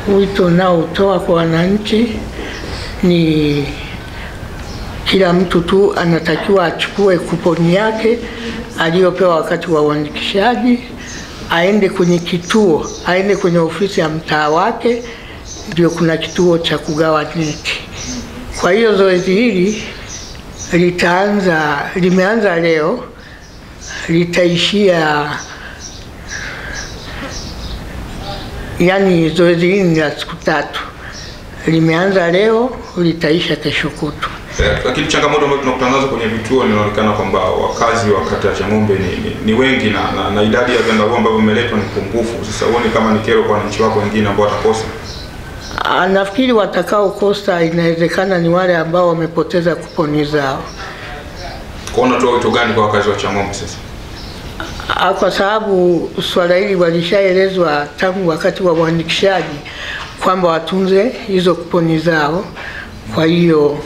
wito naotoa kwa wananchi ni kila mtu tu anatakiwa achukue kuponi yake aliyopewa wakati wa uandikishaji, aende kwenye kituo, aende kwenye ofisi ya mtaa wake, ndio kuna kituo cha kugawa neti. Kwa hiyo zoezi hili litaanza, limeanza leo, litaishia yani, zoezi hili ni la siku tatu, limeanza leo, litaisha kesho kutwa. Eh, lakini changamoto ambazo tunakutana nazo kwenye vituo inaonekana kwamba wakazi wa kata ya Chang'ombe ni, ni, ni wengi na, na, na idadi ya vyandarua ambavyo vimeletwa ni pungufu. Sasa huoni kama ni kero kwa wananchi wako wengine ambao watakosa? Ah, Nafikiri watakaokosa inawezekana ni wale ambao wamepoteza kuponi zao. Kwa hiyo unatoa wito gani kwa wakazi wa Chang'ombe sasa? Ah, Kwa sababu swala hili walishaelezwa tangu wakati wa uandikishaji kwamba watunze hizo kuponi zao. Kwa hiyo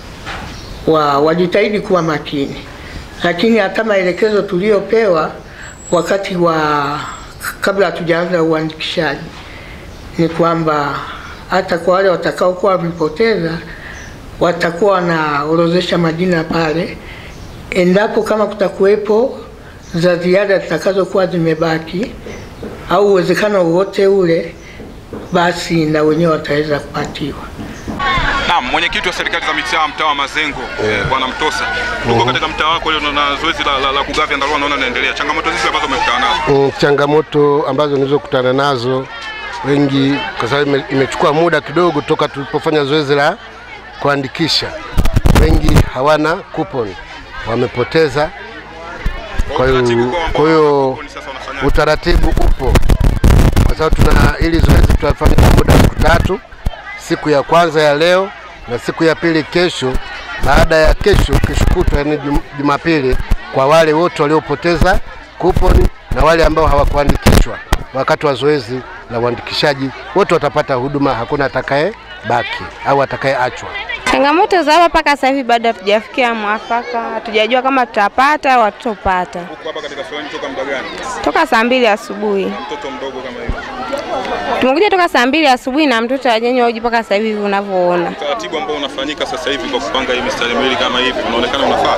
wa wajitahidi kuwa makini, lakini hata maelekezo tuliyopewa wakati wa kabla hatujaanza uandikishaji ni kwamba hata kwa wale watakaokuwa wamepoteza watakuwa wanaorozesha majina pale, endapo kama kutakuwepo za ziada zitakazokuwa zimebaki au uwezekano wowote ule, basi na wenyewe wataweza kupatiwa. Naam, mwenyekiti wa serikali za mitaa mtaa wa Mazengo bwana Mtosa, tuko katika mtaa wako leo na zoezi la, la, la kugawa vyandarua naona inaendelea. Changamoto zipi ambazo umekutana nazo? Mm, changamoto ambazo nilizokutana nazo wengi, kwa sababu ime- imechukua muda kidogo toka tulipofanya zoezi la kuandikisha, wengi hawana kuponi, wamepoteza. Kwa hiyo Utaratibu kwa ambao kwa hiyo kuponi sasa unafanyaje? utaratibu upo, kwa sababu tuna ili zoezi tutafanya kwa muda wa siku tatu, siku ya kwanza ya leo na siku ya pili kesho. Baada ya kesho, kesho kutwa, yani Jum- Jumapili, kwa wale wote waliopoteza kuponi na wale ambao hawakuandikishwa wakati wa zoezi la uandikishaji, wote watapata huduma, hakuna atakaye baki au atakayeachwa. Changamoto za hapa mpaka sasa hivi bado hatujafikia mwafaka, hatujajua kama tutapata au hatutopata. Huko hapa katika foleni toka muda gani? Toka saa mbili asubuhi Mtoto mdogo kama hivi. tumekuja toka saa mbili asubuhi na mtoto hajanywa uji mpaka sasa hivi unavyoona, Utaratibu ambao unafanyika sasa hivi kwa kupanga hii mistari miwili kama hivi unaonekana unafaa.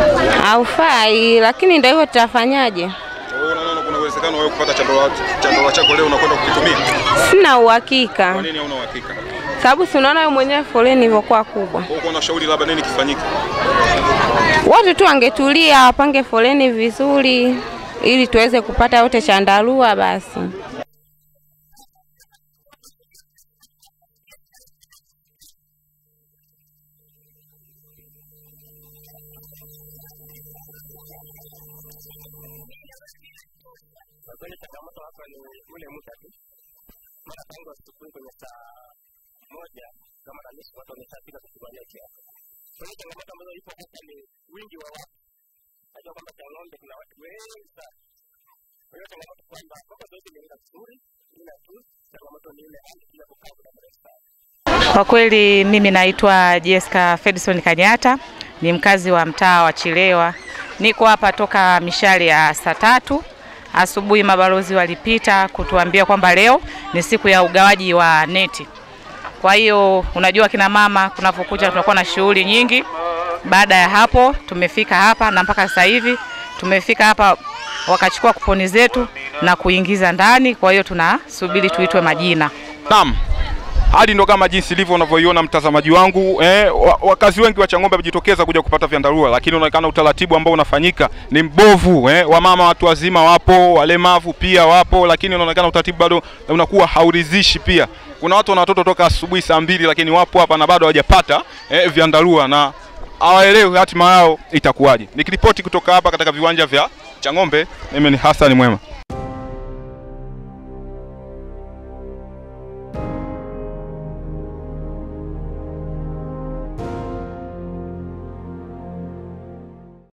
haufai, lakini ndio hivyo, tutafanyaje? Wewe unaona kuna uwezekano wewe kupata chandarua chandarua chako leo unakwenda kukitumia? Sina uhakika, Kwa nini hauna uhakika? sababu si unaona wewe mwenyewe foleni ilivyokuwa kubwa. Kwa hiyo unashauri labda nini kifanyike? Watu tu wangetulia, wapange foleni vizuri, ili tuweze kupata wote chandarua basi. kweli changamoto hapa ni ule muda tu, mara tangu asubuhi kwenye saa moja kama na nusu watu wameshafika kuchukua neti hapa. Kwa hiyo changamoto ambazo ipo hapa ni wingi wa watu. Najua kwamba Chang'ombe kuna watu wengi sana. Kwa hiyo changamoto kwamba kama zoezi limeenda vizuri, ila tu changamoto ni ile hali ya kukaa muda mrefu sana. Kwa kweli mimi naitwa Jessica Fedison Kanyata, ni mkazi wa mtaa wa Chilewa. Niko hapa toka mishale ya saa tatu asubuhi. Mabalozi walipita kutuambia kwamba leo ni siku ya ugawaji wa neti. Kwa hiyo unajua, kina mama kunapokuja tunakuwa na shughuli nyingi. Baada ya hapo tumefika hapa na mpaka sasa hivi tumefika hapa, wakachukua kuponi zetu na kuingiza ndani. Kwa hiyo tunasubiri tuitwe majina. Naam. Hali ndo kama jinsi ilivyo unavyoiona mtazamaji wangu eh, wa- wakazi wengi wa Chang'ombe wamejitokeza kuja kupata vyandarua, lakini unaonekana utaratibu ambao unafanyika ni mbovu eh, wamama watu wazima wapo, walemavu pia wapo, lakini unaonekana utaratibu bado unakuwa hauridhishi. Pia kuna watu wana watoto toka asubuhi saa mbili, lakini wapo hapa na bado hawajapata eh, vyandarua na hawaelewi hatima yao itakuwaje. Nikiripoti kutoka hapa katika viwanja vya Chang'ombe, mimi ni Hassan Mwema.